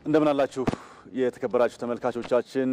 እንደምን አላችሁ የተከበራችሁ ተመልካቾቻችን።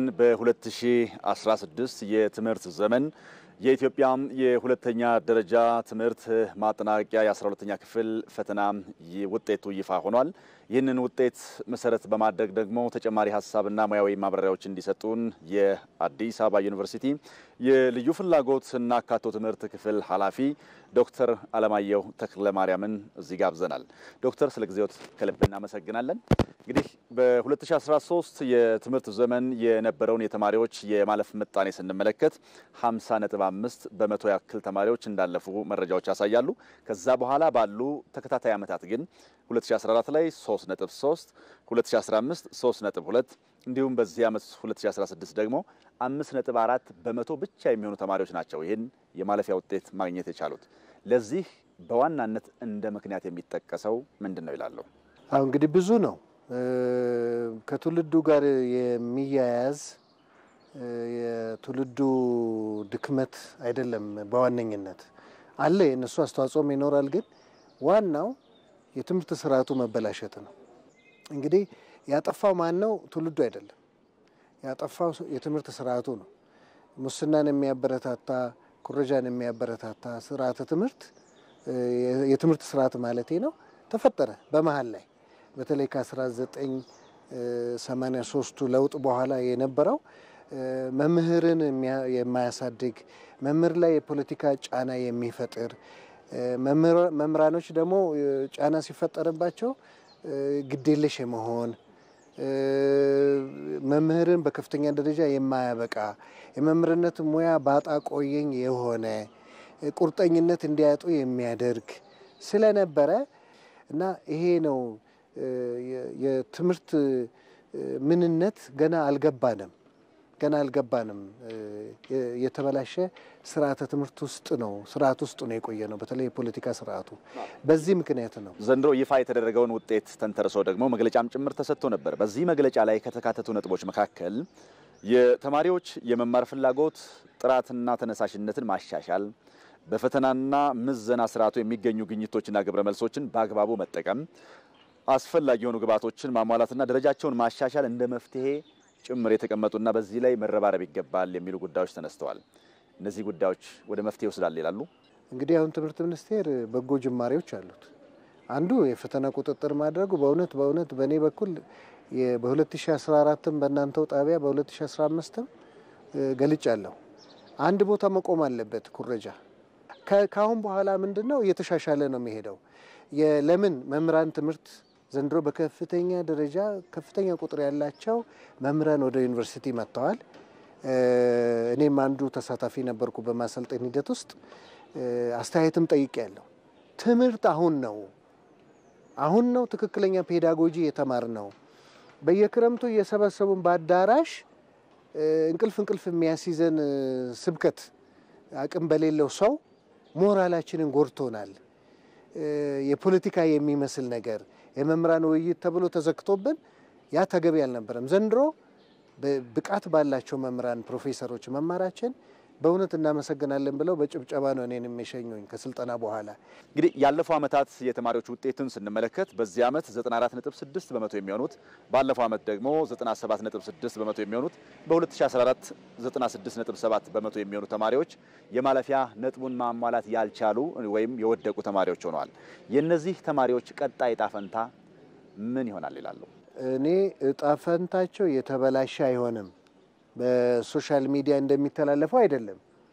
በ2016 የትምህርት ዘመን የኢትዮጵያ የሁለተኛ ደረጃ ትምህርት ማጠናቀቂያ የ12ኛ ክፍል ፈተና ውጤቱ ይፋ ሆኗል። ይህንን ውጤት መሰረት በማድረግ ደግሞ ተጨማሪ ሀሳብና ሙያዊ ማብራሪያዎች እንዲሰጡን የአዲስ አበባ ዩኒቨርሲቲ የልዩ ፍላጎት እና አካቶ ትምህርት ክፍል ኃላፊ ዶክተር አለማየሁ ተክለ ማርያምን እዚህ ጋብዘናል። ዶክተር ስለ ጊዜዎት ከልብ እናመሰግናለን። እንግዲህ በ2013 የትምህርት ዘመን የነበረውን የተማሪዎች የማለፍ ምጣኔ ስንመለከት 50.5 በመቶ ያክል ተማሪዎች እንዳለፉ መረጃዎች ያሳያሉ። ከዛ በኋላ ባሉ ተከታታይ ዓመታት ግን 2014 ላይ 3.3፣ 2015 3.2 እንዲሁም በዚህ ዓመት 2016 ደግሞ 5.4 በመቶ ብቻ የሚሆኑ ተማሪዎች ናቸው ይህን የማለፊያ ውጤት ማግኘት የቻሉት። ለዚህ በዋናነት እንደ ምክንያት የሚጠቀሰው ምንድን ነው ይላሉ? አሁ እንግዲህ ብዙ ነው ከትውልዱ ጋር የሚያያዝ የትውልዱ ድክመት አይደለም። በዋነኝነት አለ የእነሱ አስተዋጽኦም ይኖራል። ግን ዋናው የትምህርት ስርዓቱ መበላሸት ነው። እንግዲህ ያጠፋው ማን ነው? ትውልዱ አይደለም። ያጠፋው የትምህርት ስርዓቱ ነው። ሙስናን የሚያበረታታ ኩረጃን የሚያበረታታ ስርዓተ ትምህርት የትምህርት ስርዓት ማለቴ ነው ተፈጠረ በመሀል ላይ በተለይ ከ1983ቱ ለውጥ በኋላ የነበረው መምህርን የማያሳድግ መምህር ላይ የፖለቲካ ጫና የሚፈጥር መምህራኖች ደግሞ ጫና ሲፈጠርባቸው ግዴለሽ የመሆን መምህርን በከፍተኛ ደረጃ የማያበቃ የመምህርነት ሙያ ባጣ ቆየኝ የሆነ ቁርጠኝነት እንዲያጡ የሚያደርግ ስለነበረ እና ይሄ ነው የትምህርት ምንነት ገና አልገባንም ገና አልገባንም። የተበላሸ ስርዓተ ትምህርት ውስጥ ነው ስርዓት ውስጥ ነው የቆየ ነው። በተለይ የፖለቲካ ስርዓቱ በዚህ ምክንያት ነው። ዘንድሮ ይፋ የተደረገውን ውጤት ተንተርሶ ደግሞ መግለጫም ጭምር ተሰጥቶ ነበር። በዚህ መግለጫ ላይ ከተካተቱ ነጥቦች መካከል የተማሪዎች የመማር ፍላጎት ጥራትና ተነሳሽነትን ማሻሻል፣ በፈተናና ምዘና ስርዓቱ የሚገኙ ግኝቶችና ግብረ መልሶችን በአግባቡ መጠቀም አስፈላጊ የሆኑ ግብዓቶችን ማሟላትና ደረጃቸውን ማሻሻል እንደ መፍትሄ ጭምር የተቀመጡና በዚህ ላይ መረባረብ ይገባል የሚሉ ጉዳዮች ተነስተዋል። እነዚህ ጉዳዮች ወደ መፍትሄ ይወስዳል ይላሉ። እንግዲህ አሁን ትምህርት ሚኒስቴር በጎ ጅማሬዎች አሉት። አንዱ የፈተና ቁጥጥር ማድረጉ በእውነት በእውነት በእኔ በኩል በ2014ም በእናንተው ጣቢያ በ2015ም ገልጫለሁ። አንድ ቦታ መቆም አለበት ኩረጃ። ከአሁን በኋላ ምንድን ነው እየተሻሻለ ነው የሚሄደው። ለምን መምህራን ትምህርት ዘንድሮ በከፍተኛ ደረጃ ከፍተኛ ቁጥር ያላቸው መምህራን ወደ ዩኒቨርሲቲ መጥተዋል። እኔም አንዱ ተሳታፊ ነበርኩ በማሰልጠን ሂደት ውስጥ አስተያየትም ጠይቄ ያለው ትምህርት አሁን ነው አሁን ነው ትክክለኛ ፔዳጎጂ የተማር ነው። በየክረምቱ እየሰበሰቡን በአዳራሽ እንቅልፍ እንቅልፍ የሚያስይዘን ስብከት አቅም በሌለው ሰው ሞራላችንን ጎድቶናል። የፖለቲካ የሚመስል ነገር የመምህራን ውይይት ተብሎ ተዘግቶብን ያ ተገቢ አልነበረም። ዘንድሮ ብቃት ባላቸው መምህራን ፕሮፌሰሮች መማራችን በእውነት እናመሰግናለን ብለው በጭብጨባ ነው እኔን የሚሸኙኝ ከስልጠና በኋላ። እንግዲህ ያለፈው ዓመታት የተማሪዎች ውጤትን ስንመለከት በዚህ ዓመት 94.6 በመቶ የሚሆኑት ባለፈው ዓመት ደግሞ 97.6 በመቶ የሚሆኑት በ2014 96.7 በመቶ የሚሆኑ ተማሪዎች የማለፊያ ነጥቡን ማሟላት ያልቻሉ ወይም የወደቁ ተማሪዎች ሆነዋል። የእነዚህ ተማሪዎች ቀጣይ እጣ ፈንታ ምን ይሆናል ይላሉ? እኔ እጣ ፈንታቸው የተበላሸ አይሆንም። በሶሻል ሚዲያ እንደሚተላለፈው አይደለም።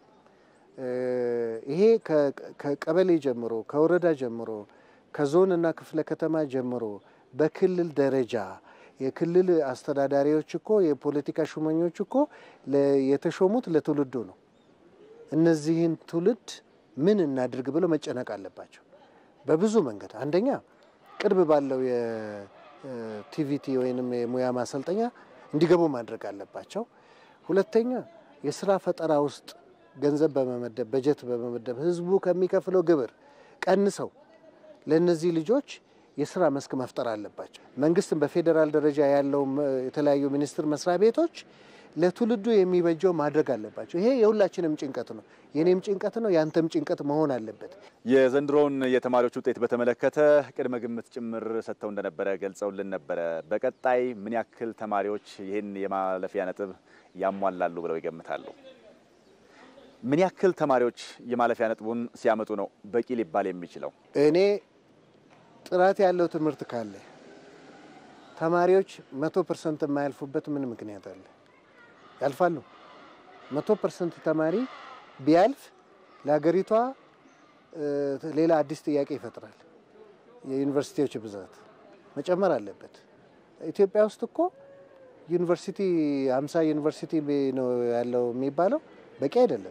ይሄ ከቀበሌ ጀምሮ ከወረዳ ጀምሮ ከዞን እና ክፍለ ከተማ ጀምሮ በክልል ደረጃ የክልል አስተዳዳሪዎች እኮ የፖለቲካ ሹመኞች እኮ የተሾሙት ለትውልዱ ነው። እነዚህን ትውልድ ምን እናድርግ ብለው መጨነቅ አለባቸው በብዙ መንገድ። አንደኛ ቅርብ ባለው የቲቪቲ ወይንም የሙያ ማሰልጠኛ እንዲገቡ ማድረግ አለባቸው። ሁለተኛ የስራ ፈጠራ ውስጥ ገንዘብ በመመደብ በጀት በመመደብ ህዝቡ ከሚከፍለው ግብር ቀንሰው ለእነዚህ ልጆች የስራ መስክ መፍጠር አለባቸው። መንግስትም በፌዴራል ደረጃ ያለው የተለያዩ ሚኒስቴር መስሪያ ቤቶች ለትውልዱ የሚበጀው ማድረግ አለባቸው። ይሄ የሁላችንም ጭንቀት ነው፣ የኔም ጭንቀት ነው፣ ያንተም ጭንቀት መሆን አለበት። የዘንድሮውን የተማሪዎች ውጤት በተመለከተ ቅድመ ግምት ጭምር ሰጥተው እንደነበረ ገልጸውልን ነበረ። በቀጣይ ምን ያክል ተማሪዎች ይህን የማለፊያ ነጥብ ያሟላሉ ብለው ይገምታሉ? ምን ያክል ተማሪዎች የማለፊያ ነጥቡን ሲያመጡ ነው በቂ ሊባል የሚችለው? እኔ ጥራት ያለው ትምህርት ካለ ተማሪዎች መቶ ፐርሰንት የማያልፉበት ምን ምክንያት አለ? ያልፋሉ። መቶ ፐርሰንት ተማሪ ቢያልፍ ለሀገሪቷ ሌላ አዲስ ጥያቄ ይፈጥራል። የዩኒቨርሲቲዎች ብዛት መጨመር አለበት። ኢትዮጵያ ውስጥ እኮ ዩኒቨርሲቲ አምሳ ዩኒቨርሲቲ ነው ያለው የሚባለው በቂ አይደለም።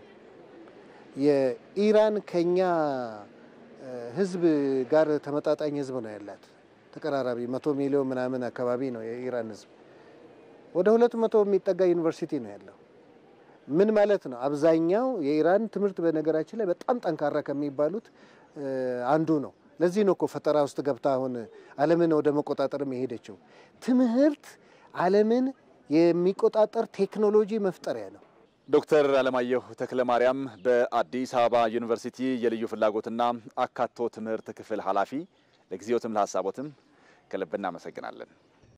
የኢራን ከኛ ህዝብ ጋር ተመጣጣኝ ህዝብ ነው ያላት። ተቀራራቢ መቶ ሚሊዮን ምናምን አካባቢ ነው የኢራን ህዝብ። ወደ ሁለት መቶ የሚጠጋ ዩኒቨርሲቲ ነው ያለው። ምን ማለት ነው? አብዛኛው የኢራን ትምህርት በነገራችን ላይ በጣም ጠንካራ ከሚባሉት አንዱ ነው። ለዚህ ነው እኮ ፈጠራ ውስጥ ገብታ አሁን ዓለምን ወደ መቆጣጠርም የሄደችው። ትምህርት ዓለምን የሚቆጣጠር ቴክኖሎጂ መፍጠሪያ ነው። ዶክተር አለማየሁ ተክለ ማርያም በአዲስ አበባ ዩኒቨርሲቲ የልዩ ፍላጎትና አካቶ ትምህርት ክፍል ኃላፊ፣ ለጊዜዎትም ለሀሳቦትም ከልብ እናመሰግናለን።